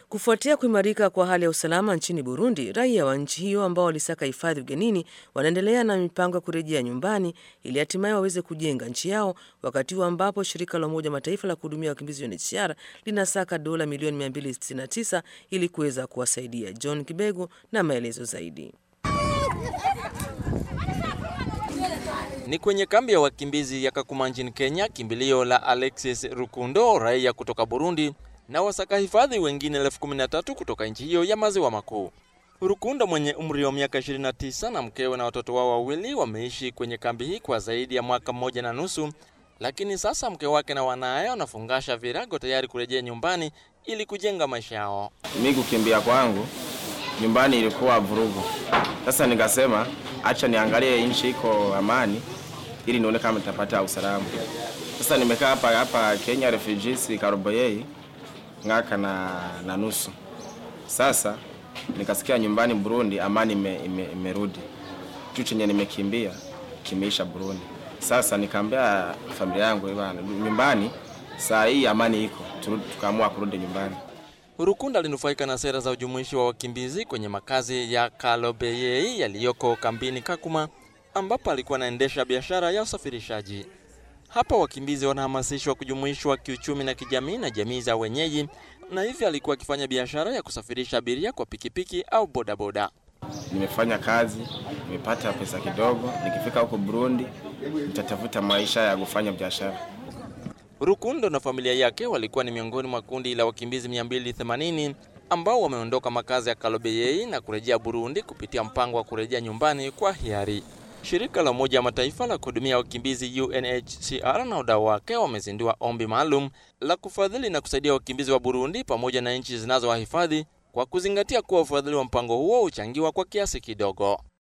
Kufuatia kuimarika kwa hali ya usalama nchini Burundi, raia wa nchi hiyo ambao walisaka hifadhi ugenini wanaendelea na mipango ya kurejea nyumbani ili hatimaye waweze kujenga nchi yao, wakati huu ambapo shirika la Umoja wa Mataifa la kuhudumia wakimbizi UNHCR linasaka dola milioni 269 ili kuweza kuwasaidia. John Kibego na maelezo zaidi. Ni kwenye kambi ya wakimbizi ya Kakuma nchini Kenya, kimbilio la Alexis Rukundo, raia kutoka Burundi na wasaka hifadhi wengine elfu kumi na tatu kutoka nchi hiyo ya maziwa makuu. Rukundo mwenye umri wa miaka 29 na mkewe na watoto wao wawili wameishi kwenye kambi hii kwa zaidi ya mwaka mmoja na nusu, lakini sasa mke wake na wanaye wanafungasha virago tayari kurejea nyumbani ili kujenga maisha yao. Mimi kukimbia kwangu nyumbani ilikuwa vurugu. Sasa nikasema acha niangalie nchi iko amani ili nione kama nitapata usalama. Sasa nimekaa hapa hapa Kenya refugees Karoboyei ngaka na, na nusu. Sasa nikasikia nyumbani Burundi amani imerudi ime, ime kitu chenye nimekimbia kimeisha Burundi. Sasa nikaambia familia yangu bwana, nyumbani saa hii amani iko, tukaamua kurudi nyumbani. Rukunda alinufaika na sera za ujumuishi wa wakimbizi kwenye makazi ya Kalobeyei yaliyoko kambini Kakuma, ambapo alikuwa anaendesha biashara ya usafirishaji. Hapa wakimbizi wanahamasishwa kujumuishwa kiuchumi na kijamii na jamii za wenyeji, na hivyo alikuwa akifanya biashara ya kusafirisha abiria kwa pikipiki au bodaboda. Nimefanya kazi, nimepata pesa kidogo. Nikifika huko Burundi, nitatafuta maisha ya kufanya biashara. Rukundo na familia yake walikuwa ni miongoni mwa kundi la wakimbizi 280 ambao wameondoka makazi ya Kalobeyei na kurejea Burundi kupitia mpango wa kurejea nyumbani kwa hiari. Shirika la Umoja wa Mataifa la kuhudumia wakimbizi UNHCR na wadau wake wamezindua ombi maalum la kufadhili na kusaidia wakimbizi wa Burundi pamoja na nchi zinazowahifadhi kwa kuzingatia kuwa ufadhili wa mpango huo huchangiwa kwa kiasi kidogo.